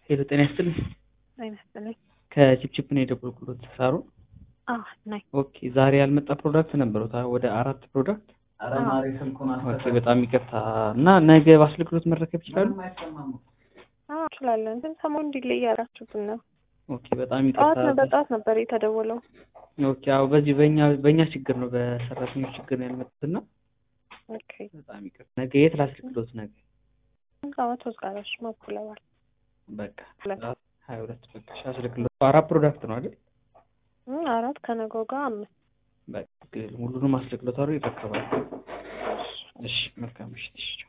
ሄሎ ጤና ይስጥልኝ። ጤና ይስጥልኝ። ከቺፕቺፕ ነው የደወልኩሎት ሳሩ። አዎ ነኝ። ኦኬ ዛሬ ያልመጣ ፕሮዳክት ነበሩት ወደ አራት ፕሮዳክት። ኦኬ በጣም ይቅርታ እና ነገ በአስልክሎት መረከብ ይችላሉ? አዎ እችላለሁ። ግን ሰሞኑን እንዲለይ እያላችሁብን ነው። ኦኬ በጣም ጠዋት ይቅርታ። ነው በጠዋት ነበር የተደወለው። ኦኬ አዎ በዚህ በእኛ በእኛ ችግር ነው በሰራተኞች ችግር ነው ያልመጡት እና ኦኬ በጣም ይቅርታ። ነገ የት ላስልክሎት? ነገ አመት ወዝጋራሽ ማኩለዋል በቃ ሁለት ሀያ ሁለት በቃ እሺ፣ አስልክሎት አራት ፕሮዳክት ነው አይደል? እም፣ አራት ከነገው ጋር አምስት በቃ ሁሉንም አስልክሎት አሉ ይረከባሉ። እሺ መልካም ምሽት። እሺ